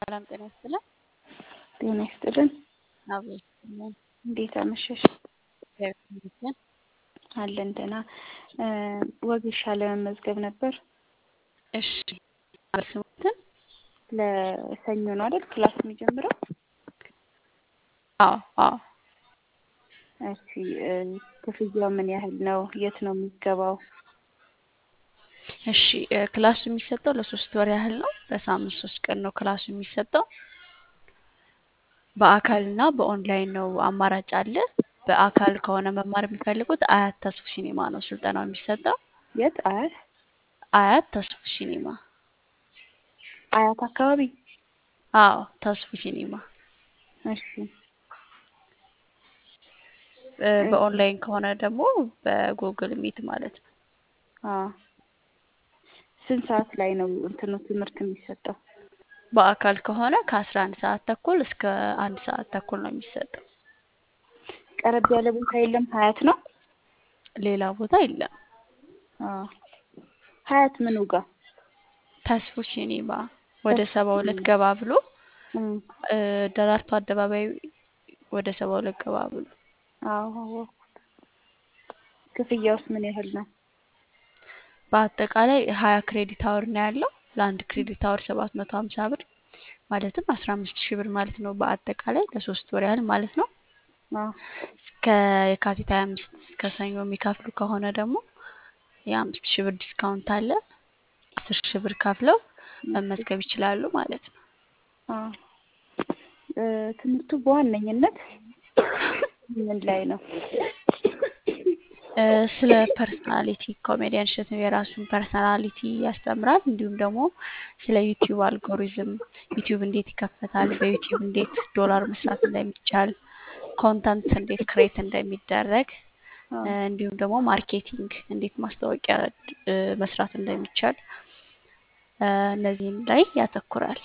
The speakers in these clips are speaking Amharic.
ሰላም ጤና ይስጥልን። ጤና ይስጥልን። አብሮ ይስጥልን። እንዴት አመሸሽ? እግዚአብሔር ይመስገን። አለን ደህና። ወጌሻ ለመመዝገብ ነበር። እሺ ስሙትን ለሰኞ ነው አይደል ክላስ የሚጀምረው? አዎ አዎ እሺ ክፍያው ምን ያህል ነው? የት ነው የሚገባው? እሺ ክላሱ የሚሰጠው ለሶስት ወር ያህል ነው። በሳምንት ሶስት ቀን ነው ክላሱ የሚሰጠው። በአካል እና በኦንላይን ነው አማራጭ አለ። በአካል ከሆነ መማር የሚፈልጉት አያት ተስፉ ሲኒማ ነው ስልጠናው የሚሰጠው። የት? አያት አያት ተስፉ ሲኒማ። አያት አካባቢ? አዎ ተስፉ ሲኒማ። እሺ በኦንላይን ከሆነ ደግሞ በጉግል ሚት ማለት ነው። አዎ ስንት ሰዓት ላይ ነው እንትኑ ትምህርት የሚሰጠው? በአካል ከሆነ ከአስራ አንድ ሰዓት ተኩል እስከ አንድ ሰዓት ተኩል ነው የሚሰጠው። ቀረብ ያለ ቦታ የለም? ሀያት ነው? ሌላ ቦታ የለም። አዎ ሀያት ምኑ ጋር? ተስፉ ሲኒማ ወደ ሰባ ሁለት ገባ ብሎ ደራርቱ አደባባይ ወደ ሰባ ሁለት ገባ ብሎ። አዎ አወኩት። ክፍያውስ ምን ያህል ነው? በአጠቃላይ ሀያ ክሬዲት አወር ነው ያለው። ለአንድ ክሬዲት አወር ሰባት መቶ ሀምሳ ብር ማለትም አስራ አምስት ሺህ ብር ማለት ነው። በአጠቃላይ ለሶስት ወር ያህል ማለት ነው። አዎ እስከ የካቲት ሀያ አምስት እስከ ሰኞ የሚከፍሉ ከሆነ ደግሞ የአምስት ሺህ ብር ዲስካውንት አለ። አስር ሺህ ብር ከፍለው መመዝገብ ይችላሉ ማለት ነው። አዎ ትምህርቱ በዋነኝነት ምን ላይ ነው? ስለ ፐርሰናሊቲ ኮሜዲያን እሸቱ የራሱን ፐርሰናሊቲ ያስተምራል። እንዲሁም ደግሞ ስለ ዩቲዩብ አልጎሪዝም፣ ዩቲዩብ እንዴት ይከፈታል፣ በዩቲዩብ እንዴት ዶላር መስራት እንደሚቻል፣ ኮንተንት እንዴት ክሬት እንደሚደረግ እንዲሁም ደግሞ ማርኬቲንግ እንዴት ማስታወቂያ መስራት እንደሚቻል እነዚህም ላይ ያተኩራል።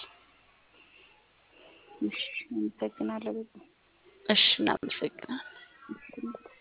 እሺ አመሰግናለሁ በጣም። እሺ እናመሰግናለን። እሺ